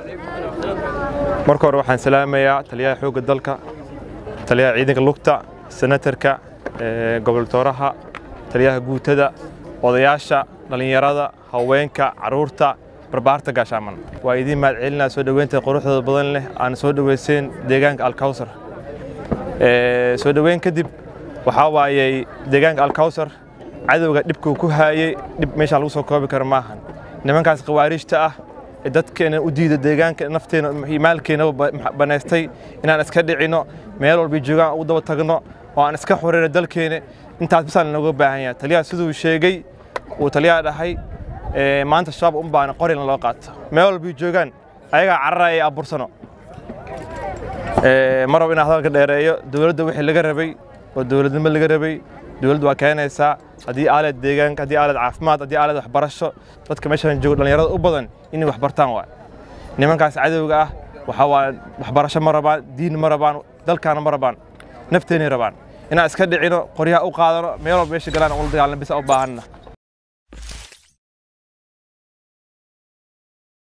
marka hore waxaan salaamayaa taliyaha xoogga dalka taliyaha ciidanka lugta senatarka goboltooraha taliyaha guutada odayaasha dhallinyarada haweenka carruurta barbaarta gaashaaman waa idiin mahad celinaa soo dhoweynta quruxdooda badan leh aan soo dhoweyseen deegaanka alkawsar soo dhoweyn kadib waxaa waayey deegaanka alkawsar cadowga dhibkuu ku haayey dhib meeshaan lagu soo koobi karo maahan nimankaas khawaariijta ah ee dadkeena u diida deegaanka nafteena iyo maalkeena banaystay inaan iska dhicino meel walba joogaan ugu daba tagno oo aan iska xureyno dalkeena intaas bisaan looga baahan yahay taliyaha siduu sheegay uu taliyaha dhahay maanta shabaab un baana qorina loo qaato meel walba joogaan ayagaa cararaya ee abuursano ma rabo inaan hadalka dheereeyo dowladda wixii laga rabay oo dowladnimo laga rabay dowladdu waa keenaysaa haddii aalad deegaanka haddii aalad caafimaad haddii aalad waxbarasho dadka meeshaan joogo dhallinyarada u badan inay wax bartaan waay nimankaas cadowga ah waxaa waa waxbarasho ma rabaan diin ma rabaan dalkaana ma rabaan nafteenay rabaan inaan iska dhicino qoryaha u qaadano meel walba meesha galaan ula dagaalna bisa u baahanna